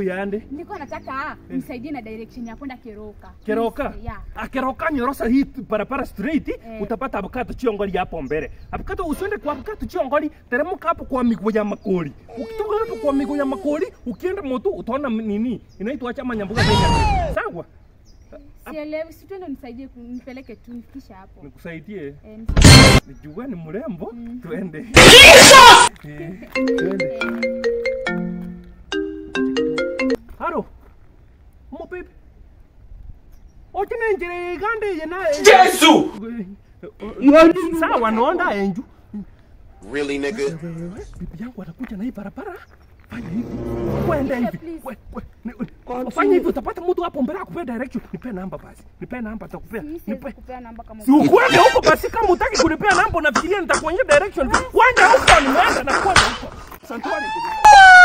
yande Niko nataka msaidie na direction ya kwenda Keroka. keroka Please, Yeah. akeroka nyorosa hii barabara straight Eh. utapata abukato chiongoli hapo mbele abukato usiende kwa abukato chiongoli teremka hapo kwa miguu ya makoli ukitoka hapo kwa miguu ya makoli ukienda moto utaona m- nini inaitwa chama nyambuga Kenya sawa Sielewi, si twende unisaidie ku- nipeleke tu nifikishe hapo. nikusaidie Eh, nisaidie. nijua ni mrembo Mm. twende Eh, twende haro mo baby ochine njire igande yena Yesu! sawa nonda enju Really, nigga? wewe bibi yangu anakuja na hii barabara fanya hivi kwenda hivi please. We- we- ni- fanya hivi utapata mtu hapo mbele akupea direction nipe namba basi nipe namba takupea Mi siwezi nipe kupea namba kama si ukwende huko basi kama utaki kunipea namba unafikiria nitakuonyesha direction kwenda huko nimeenda na kwenda huko asante